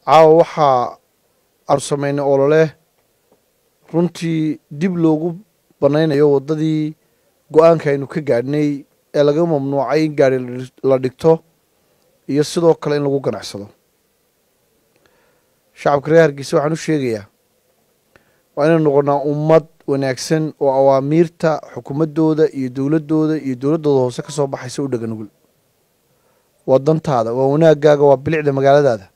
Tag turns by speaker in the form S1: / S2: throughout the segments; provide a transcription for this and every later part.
S1: caawa waxaa aanu samaynay olole runtii dib loogu banaynayo waddadii go-aanka aynu ka gaadhnay ee laga mamnuucay in gaari la dhigto iyo sidoo kale in lagu ganacsado shacabka reer hargeysa waxaan u sheegayaa waa inaynu noqonnaa ummad wanaagsan oo awaamiirta xukuumaddooda iyo dowladdooda iyo dowladdooda hoose ka soo baxaysa u dhega nugul waa dantaada waa wanaagaaga waa bilicda magaaladaada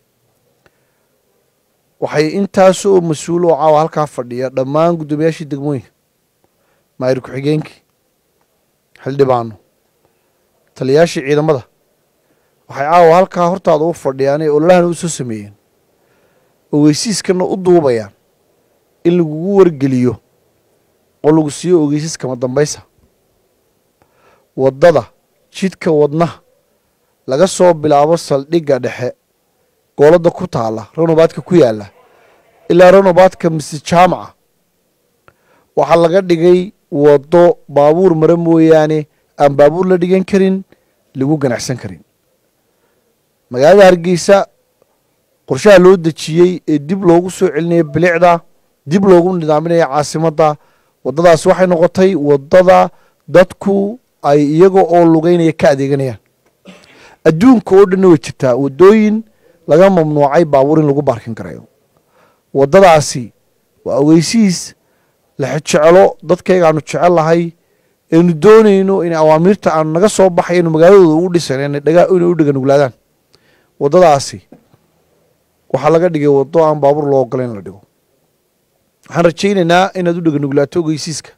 S1: waxay intaas oo mas-uul oo caawa halkaa fadhiya dhammaan guddoomiyaashii degmooyinka maayir ku-xigeenkii xildhibaano taliyaashii ciidamada waxay caawa halkaa hortaada u fadhiyaan ee ololahana u soo sameeyeen ogeysiiskana u duubayaan in lagugu wargeliyo oo lagu siiyo ogeysiis kama dambaysa waddada jidka wadnaha laga soo bilaabo saldhigga dhexe gooladda ku taalla ranobaadka ku yaalla ilaa ranobaadka mise jaamaca waxaa laga dhigay waddo baabuur mare mooyaane aan baabuur la dhigan karin lagu ganacsan karin magaalada hargeysa qorshaha loo dejiyey ee dib loogu soo celinaya bilicda dib loogu nidaaminaya caasimadda waddadaas waxay noqotay waddada dadku ay iyaga oo lugeynaya ka adeeganayaan adduunka oo dhanna way jirtaa waddooyin laga mamnuucay baabuur in lagu baarkin karayo waddadaasi waa ogeysiis lexjeclo dadkayga aanu jecel lahay aynu doonayno in awaamiirta aanu naga soo baxay inu magaaladooda ugu dhisan inay u dheganuglaadaan waddadaasi waxaa laga dhigay waddo aan baabuur loo ogola in la dhigo waxaan rajaynaynaa inaad u dheganuglaato ogeysiiska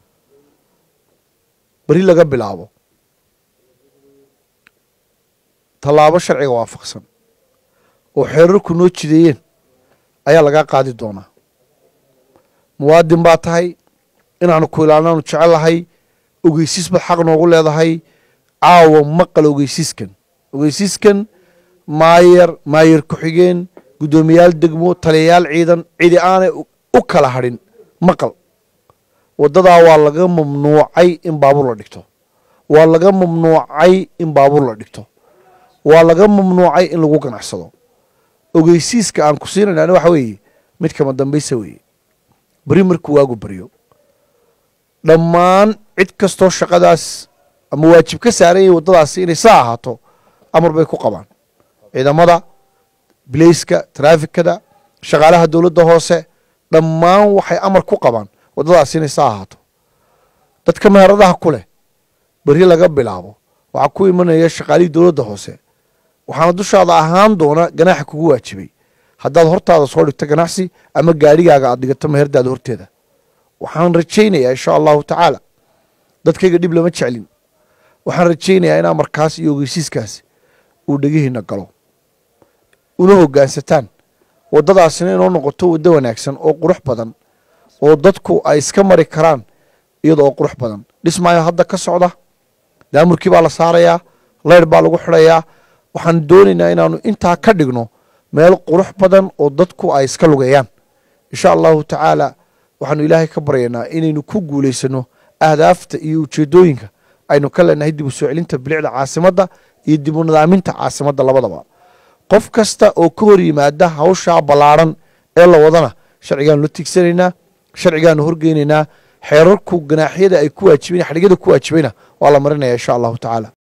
S1: beri laga bilaabo tallaabo sharciga waafaqsan oo xeerarku noo jideeyeen ayaa lagaa qaadi doonaa muwaadin baa tahay inaanu ku ilaalinaanu jecel lahay ogeysiis baad xaq noogu leedahay caawa maqal ogeysiiskan ogeysiiskan maayar maayar ku-xigeen guddoomiyaal degmo taliyayaal ciidan cidi aanay u kala hadhin maqal waddadaa waa laga mamnuucay in baabuur la dhigto waa laga mamnuucay in baabuur la dhigto waa laga mamnuucay in lagu ganacsado ogeysiiska aan ku siinayna waxa weeye mid kama dambaysa weeye beri markuu waagu baryo dhammaan cid kastoo shaqadaas ama waajib ka saaran yahay waddadaasi inay saa ahaato amar bay ku qabaan ciidamada bilayska taraafikada shaqaalaha dowladda hoose dhammaan waxay amar ku qabaan waddadaasi inay saa ahaato dadka meheradaha ku leh beri laga bilaabo waxaa ku imanaya shaqaalihii dowladda hoose waxaana dushaada ahaan doona ganaaxa kugu waajibay haddaad hortaada soo dhigto ganacsi ama gaadhigaaga aad dhigato meherdaada horteeda waxaan rajaynayaa insha allahu tacaala dadkayga dhib lama jeclin waxaan rajaynayaa in amarkaas iyo ogeysiiskaasi uu dhegihiina galo una hoggaansataan waddadaasina inoo noqoto waddo wanaagsan oo qurux badan oo dadku ay iska mari karaan iyada oo qurux badan dhismaayo hadda ka socda daamurkii baa la saarayaa leyr baa lagu xidhayaa waxaan doonaynaa inaanu intaa ka dhigno meel qurux badan oo dadku ay iska lugeeyaan insha allahu tacaala waxaanu ilaahay ka baryaynaa inaynu ku guulaysano ahdaafta iyo ujeedooyinka aynu ka leenahay dib u soo celinta bilicda caasimadda iyo dib u nidaaminta caasimadda labadaba qof kasta oo ka hor yimaada hawshaa ballaadhan ee la wadana sharcigaanu la tigsanaynaa sharcigaanu horgeynaynaa xeerarku ganaaxyada ay ku waajibayn xadhigyada ku waajibayna waa la marinaya insha allahu tacaala